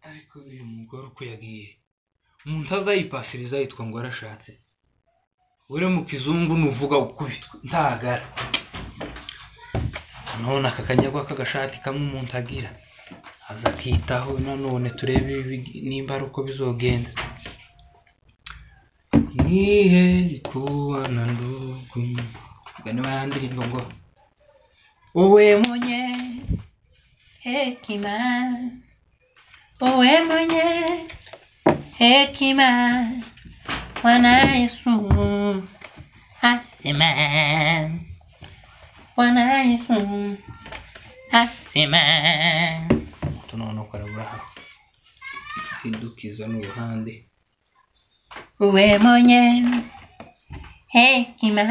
ariko uyu mugore uko yagiye umuntu azayipasiriza yitwa ngo arashatse uri mu kizungu nuvuga ukubitwa ntagara none aka kanyagwa k'agashati kamwe umuntu agira aza akitaho nanone turebe ibi- nimba ari uko bizogenda nihe kubana ndugu ubwo niba ya ndirimbo ngo wowe mwenye hekima wowe mwenye hekima Bwana Yesu asema Bwana Yesu asema tunaona karabura idukiza n'uruhande wowe mwenye hekima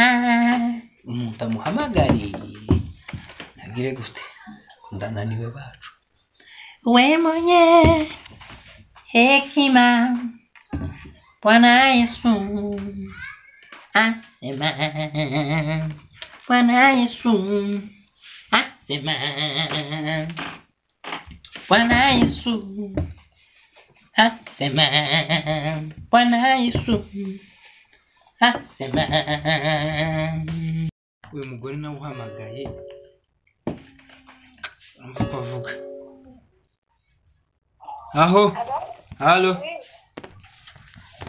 umuntu amuhamagariye agire gute ndananiwe bacu wowe mwenye hekima Bwana Yesu asema, Bwana Yesu asema, Bwana Yesu asema, Bwana Yesu asema. Uyu mugore nawe uhamagaye urumva uko avuga aho halo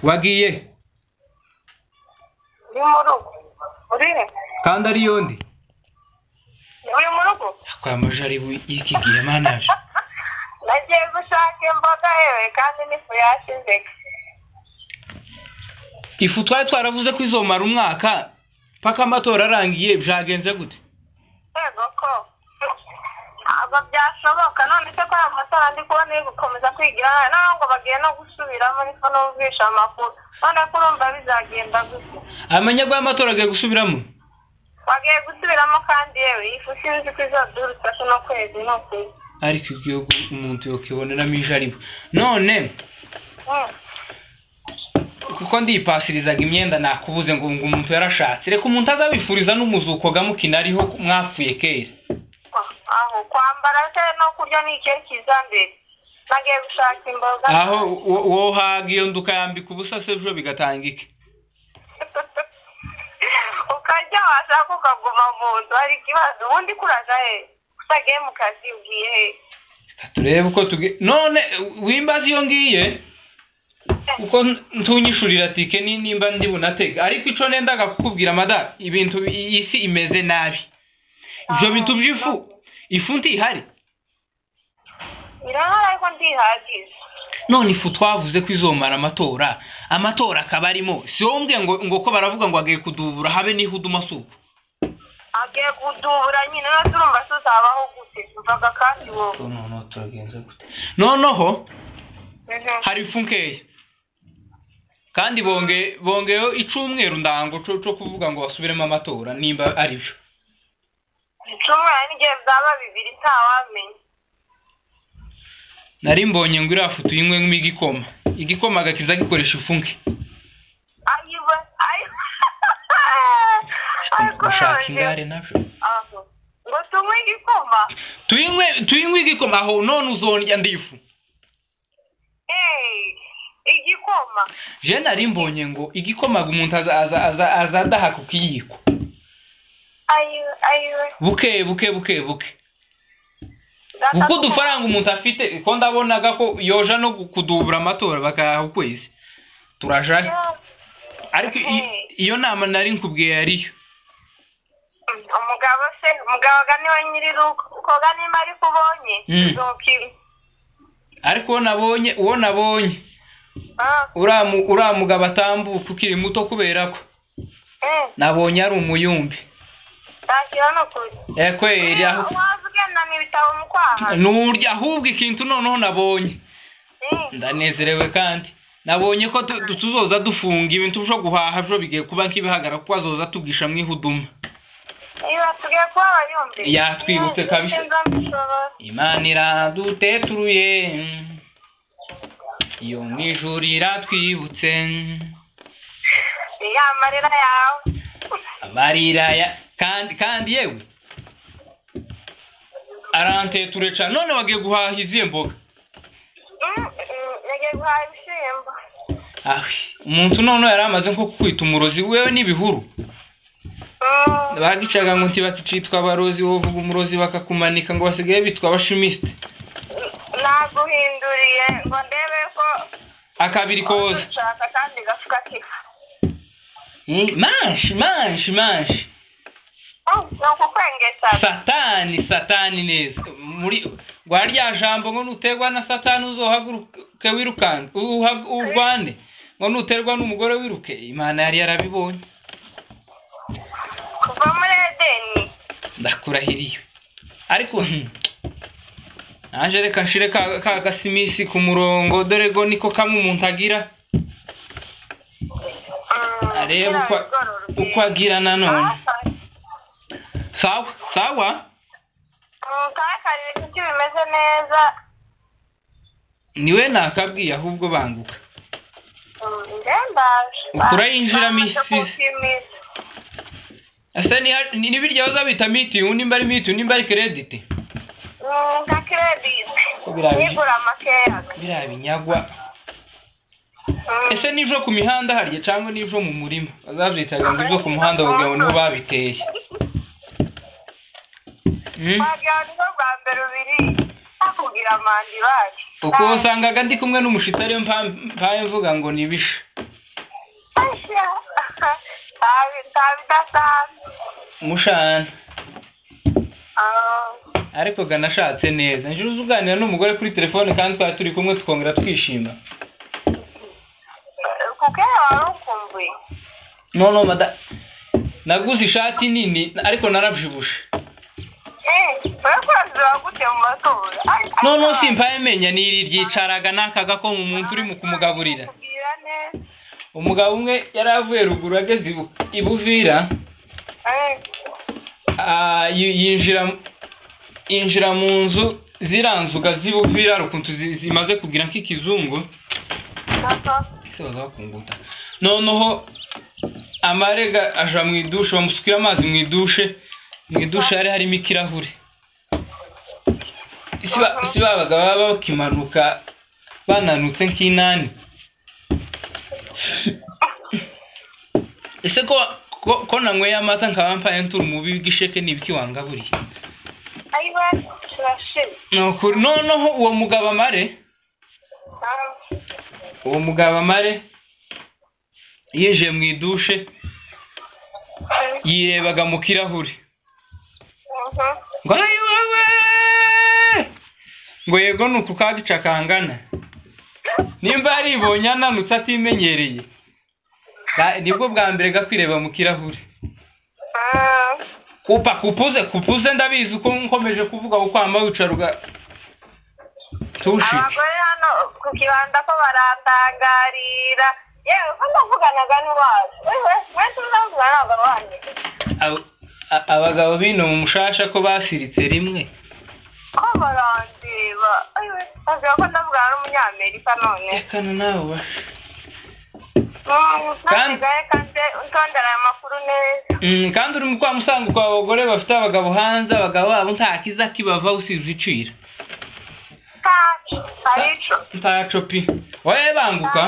wagiye uri mu rugo uri kandi ari yondi uri mu rugo kwa majaribu y'iki gihe manaje nagiye gushaka imboga yewe kandi n'ifu yashize ifu twari twaravuze ko izomara umwaka paka amatora arangiye byagenze gute yego ko ntabwo byashoboka none se ko aya matora ndi kubona iri gukomeza kwigira nabi naho ngo bagiye no gusubiramo niko numvisha amakuru none ko urumva bizagenda gute amanyagwa y'amatora agiye gusubiramo bagiye gusubiramo kandi yewe iyi fu sinzi ko izodura itatu n'ukwezi n'ukwezi ariko igihugu umuntu yokiboneramo ijaribu none kuko ndiyipasirizaga imyenda nakubuze ngo ngo umuntu yarashatse reka umuntu azabifuriza n'umuzuko gamukina ariho mwafuye kera aho kwambara se no kurya ni ikihe kiza mbere nagiye gushaka imboga aho wo- wohaga iyo nda ukayambika ubusa se ejo bigatangika ukarya washaka ukaguma mu nzu hari ikibazo ubundi kuraza he utagiye mu kazi ubwiye he Reka turebe uko tuge none wimbaza iyo ngiye kuko ntunyishurira tike ni- nimba ndi bunatega ariko ico nendaga kukubwira mada ibintu iyi si imeze nabi ivyo bintu by'ifu ifu ntihari birahari ariko ndihagije none ifu twavuze ko izomara amatora amatora akaba arimo si wowe umbwiye ngo ngo ko baravuga ngo agiye kudubura habe n'ihudu masuku agiye kudubura nyine no turumva tuzabaho gute mvaga kandi wowe noneho turagenza gute noneho Mhm. hari ifu nkeya kandi bonge bongeyeho icumweru ndango co co kuvuga ngo basubiremo amatora nimba ari byo icumweru n'igihe byaba bibiri ntawamenya nari mbonye ngo iriya foto uyinywe nk'imo igikoma igikoma gakiza gikoresha ifu nke ayiwe ayiwe ariko gushaka yewe ingare nabyo aho ngo tunywe igikoma tuyinywe tuyinywe igikoma aho none uzondya ndi ifu hey igikoma je nari mbonye ngo igikoma umuntu aza- aza- aza- aza adaha ku kiyiko ayiwe ayiwe buke buke buke buke kuko udufaranga umuntu afite ko ndabonaga ko yoja no kudubura amatora bakayaha ukwezi turajayo ariko i- Okay. iyo nama nari nkubwiye yariyo umugabo se umugabo ga niwe nyiri rugo ukoga nimba ariko ubonye Mm. uzokira ariko uwo nabonye uwo nabonye Ah, uriya mu- uriya mugabo atambuka ukiri muto kubera ko eh, nabonye ari umuyumbi ntagira n'ukuri Eh, kweri aho waza ugendana ibitabo mu kwaha nurya ahubwo ikintu noneho nabonye Mm. ndanezerewe kandi nabonye ko tu- tu- tuzoza dufunga ibintu byo guhaha byo bigiye kuba nk'ibihagara kuko azoza tugisha mwihuduma niba tugiye kuba abayumbi Yatwibutse kabisa. imana iraduteturuye iyo mu ijuru iratwibutse ya marira yawe amarira ya kandi kandi yewe aranteture cane none wagiye guhaha izihe mboga Mm, baduhaye ibishyimbo ahe umuntu noneho yari amaze nko kukwita umurozi wewe n'ibihuru Mm, bagicaga ngo ntibakicitwa abarozi wowe uvuga umurozi bakakumanika ngo basigaye bitwa abashimisite naguhinduriye ngo ndebe ko akabiri koza ushaka kandi gafuka kifa Eh, manshi manshi manshi Oh, ni ukukwengesha satani satani neza muri rwa rya jambo ngo nuterwa na satani uzohaguruke wirukanga uha- urwane ngo nuterwa n'umugore wiruke imana yari yarabibonye kuva muri edeni ndakurahiriye ariko hmm, naje reka nshire ka ka gasimisi ku murongo dore go niko kamwe umuntu agira Mm, arebe uko kugira ngo uko agira nanone sawa sawa Mm, kakarire kuki bimeze neza niwe nakabwiye ahubwo banguka Mm, nge ndaje Ukurayinjira Bamaze misizi. kumpimira. ese niha- ni nibirya bazabita mitiyu nimba ari mitiyu nimba ari kerediti Mm, nka kirediti Ko biraje. nigura makeya biriya binyagwa Mm. ese nibyo ku mihanda harya cyangwa nibyo mu murima bazabyitaga ngo ibyo ku muhanda bavuga ngo niho babiteye Hmm? wagira nizo bwa mbere ubiri bakubwira mandi bacu ubwo wasangaga ndi kumwe n'umushitari mpaye mvuga ngo nibishe ntabidasanzwe mushana ariko ga nashatse neza njye uzi uganira n'umugore kuri telefone kandi twari turi kumwe tukongera twishima kuko iyo wari ukumbuye no no mada naguze ishati nini ariko narabyibushe uri kurazira gute mu matora no no simpaye menya ni iri ryicaraga n'akaga ko mu muntu urimo kumugaburira kubwira neza umugabo umwe yari avuye ruguru ageze ibu- i buvira Eh, ah, yi- yinjira yinjira mu nzu ziriya nzuga z'i buvira hari ukuntu zi- zimaze kugira nk'ikizungu gato. ese baza bakunguta noneho amarega aja mu idushe bamusukira amazi mu idushe mu idushe hari harimo ikirahure si ba- si babaga baba bakimanuka bananutse nk'inani ese ko ko- ko nanyweye amata nkaba mpaye nturi umubi w'igisheke n'ibiki wangaburiye ayiwe turashimye ni ukuri noneho uwo mugabo amare Ah, uwo mugabo amare yinjiye mu idushe eh, yirebaga mu kirahure mhm. ngo ayi wowe ngo yego ni uku kagica kangana nimba yaribonye ananutse atimenyereye Ga- nibwo bwa mbere gakwireba mu kirahure Ah, kupa kupuze kupuze ndabizi uko nkomeje kuvuga ko kwamba wicaruga tushike abagore hano ku kibanda ko barandangarira yewe ko ndavuganaga n'iwacu wewe we tuzavugana n'abagabo wanjye Ab- a- abagabo bino mu mushasha ko basiritse rimwe ko barandeba Ewe, bavuga ko ndavugana n'umunyamerika none rekana nawe wa Mm, Kandi- ntabigaye kandi utondera aya makuru neza Mm, kandi uri mu kwa musanga kwa abagore bafite abagabo hanze abagabo babo nta kiza kibava usibye icira ntacu arico ntaco pi wowe banguka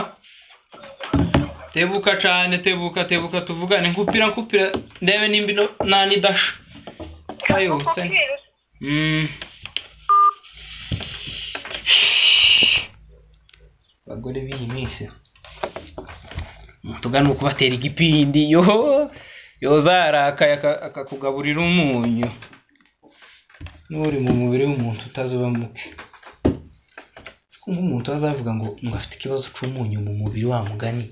tebuka cane tebuka tebuka tuvugane nkupira nkupira ndebe nimba ino nanidasha kayutse Kubwira uti, Mm. abagore b'iyi minsi tugana uko batera igipindi yo yozarakaye aka- akakugaburira umunyu n'uri mu mubiri w'umuntu utazuba muke siko nk'umuntu azavuga ngo ngo afite ikibazo cy'umunyu mu mubiri wa mugani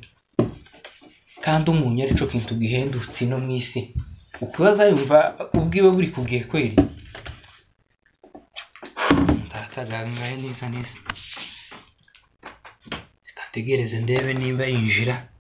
kandi umunyu arico kintu gihendutse ino mu isi ukubaza yumva ubwiwe buri kubwiye kweri ntatagangaya neza neza ndategereze ndebe niba yinjira